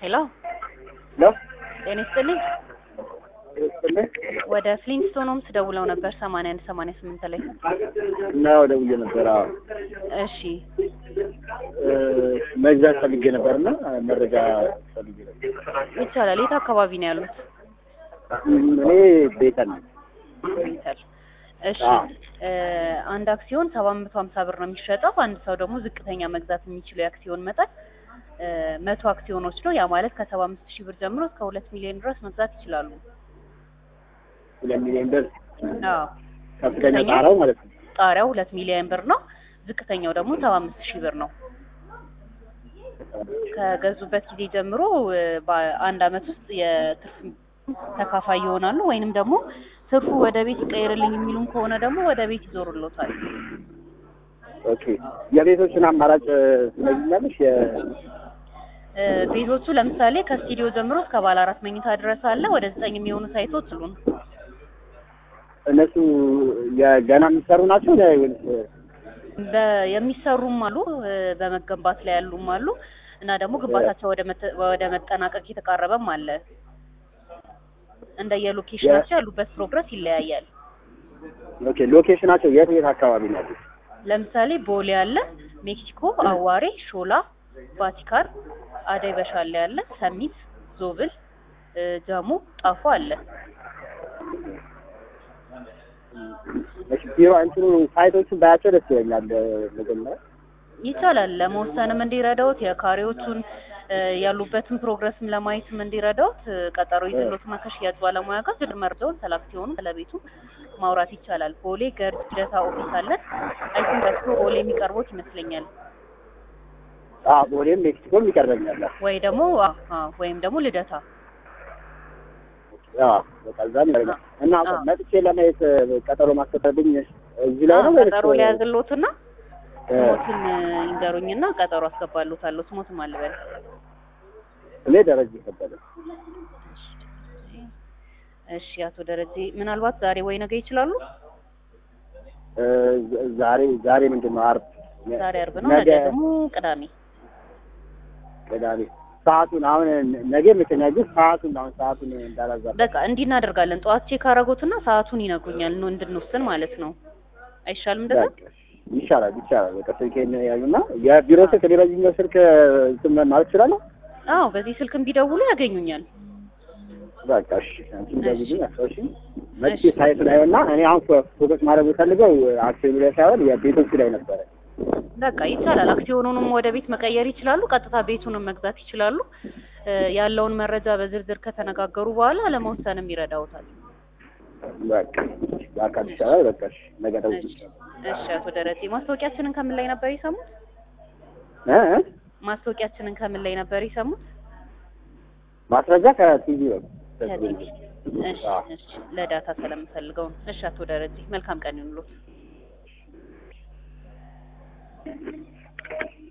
ሄሎ ሄሎ ጤና ይስጥልኝ። ይስጥልኝ ወደ ፍሊንስቶን ሆምስ ደውለው ነበር ሰማንያ አንድ ሰማንያ ስምንት ላይ እና ደውዬ ነበር። አዎ እሺ እ መግዛት ፈልጌ ነበር እና መረጃ ፈልጌ ነበር። ይቻላል። የት አካባቢ ነው ያሉት? እኔ ቤተን ነኝ። ቤተል። እሺ አዎ። እ አንድ አክሲዮን ሰባት መቶ ሀምሳ ብር ነው የሚሸጠው። አንድ ሰው ደግሞ ዝቅተኛ መግዛት የሚችለው የአክሲዮን መጠን እ መቶ አክሲዮኖች ነው። ያ ማለት ከሰባ አምስት ሺህ ብር ጀምሮ እስከ ሁለት ሚሊዮን ድረስ መግዛት ይችላሉ። ሁለት ሚሊዮን ብር አዎ ከፍተኛ ጣራው ማለት ነው። ጣሪያው ሁለት ሚሊዮን ብር ነው። ዝቅተኛው ደግሞ ሰባ አምስት ሺህ ብር ነው። ከገዙበት ጊዜ ጀምሮ እ በአንድ አመት ውስጥ የትርፍ ተካፋይ ይሆናሉ። ወይንም ደግሞ ትርፉ ወደ ቤት ይቀየርልኝ የሚሉም ከሆነ ደግሞ ወደ ቤት ይዞርሎታል። ኦኬ የቤቶችን አማራጭ ትነግኛለሽ? የ እ ቤቶቹ ለምሳሌ ከስቱዲዮ ጀምሮ እስከ ባለ አራት መኝታ ድረስ አለ። ወደ ዘጠኝ የሚሆኑ ሳይቶች አሉን። እነሱ የገና የሚሰሩ ናቸው ለ- ወይስ በ- የሚሰሩም አሉ እ በመገንባት ላይ ያሉም አሉ እና ደግሞ ግንባታቸው ወደ መተ- ወደ መጠናቀቅ የተቃረበም አለ። እንደ የሎኬሽናቸው ያሉበት ፕሮግረስ ይለያያል። ኦኬ ሎኬሽናቸው የት የት አካባቢ ነው ያሉት? ለምሳሌ ቦሌ አለ፣ ሜክሲኮ፣ አዋሬ፣ ሾላ፣ ቫቲካን፣ አደይ በሻሌ አለ፣ ሰሚት፣ ዞብል፣ እ ጃሞ፣ ጣፎ አለ። እሺ ቢሮ እንትኑ ሳይቶቹን ባያቸው ደስ ይለኛል። መጀመሪያ ይቻላል ለመወሰንም እንዲረዳውት የካሬዎቹን እ ያሉበትን ፕሮግረስም ለማየትም እንዲረዳውት እ ቀጠሮ ይዘሎትና ከሽያጭ ባለሙያ ጋር ዝርዝር መረጃውን ስለ አክሲዮኑ ስለ ቤቱ ማውራት ይቻላል። ቦሌ ገርጅ ልደታ ኦፊስ አለን። አይ ቲንክ እሱ ቦሌ የሚቀርቦት ይመስለኛል አ ቦሌም ሜክሲኮም ይቀርበኛል። ወይ ደግሞ አ አ ወይም ደግሞ ልደታ አዎ በቃ እዛም ይቀርበኛል። እና አዎ። መጥቼ ለማየት ቀጠሮ ማስቀጠልብኝ እዚህ ላይ አ ነው ወይስ ቀጠሮ ሊያዝሎትና እ ስሞትን እ ይንገሩኝና ቀጠሮ አስገባሎታለሁ። ስሞትም አልበል እኔ ደረጃ ይከበደ እሺ፣ አቶ ደረጀ ምናልባት ዛሬ ወይ ነገ ይችላሉ? እ ዛሬ ዛሬ ምንድን ነው ዓርብ ዛሬ አርብ ነው፣ ነገ ደግሞ ቅዳሜ። ቅዳሜ ሰዓቱን አሁን ነገ መተኛ ግን ሰዓቱን አሁን ሰዓቱን እንዳላዛባ በቃ እንዲህ እናደርጋለን። ጠዋት ቼክ አደረጉትና ሰዓቱን ይነግሩኛል ነው እንድንወስን ማለት ነው። አይሻልም እንደዛ? በቃ ይሻላል ይቻላል። በቃ ስልኬን ያዩና የቢሮ ስልክ እኔ በዚህኛው ስልክ እንትን ማለት እችላለሁ። አዎ፣ በዚህ ስልክም ቢደውሉ ያገኙኛል። በቃ እሺ አንቺም ደውዪልኝ አስታውሺ። መጥቼ ሳይት ላይ እና እኔ አሁን ፎ- ፎከስ ማድረግ የምፈልገው አክሲዮኑ ላይ ሳይሆን የቤቶቹ ላይ ነበረ። በቃ ይቻላል። አክሲዮኑንም ወደ ቤት መቀየር ይችላሉ። ቀጥታ ቤቱንም መግዛት ይችላሉ። እ ያለውን መረጃ በዝርዝር ከተነጋገሩ በኋላ ለመወሰንም ይረዳውታል። በቃ በአካል ይሻላል። በቃ እሺ ነገ እሺ፣ ደውዪልኝ። እሺ አቶ ደረጀ ማስታወቂያችንን ከምን ላይ ነበር የሰሙት? እ እ ማስታወቂያችንን ከምን ላይ ነበር የሰሙት? ማስረጃ ከቲቪ ነው። ከቲቪ። እሺ፣ እሺ ለዳታ ስለምፈልገው ነው። እሺ አቶ ደረጀ መልካም ቀን ይሁንልዎት።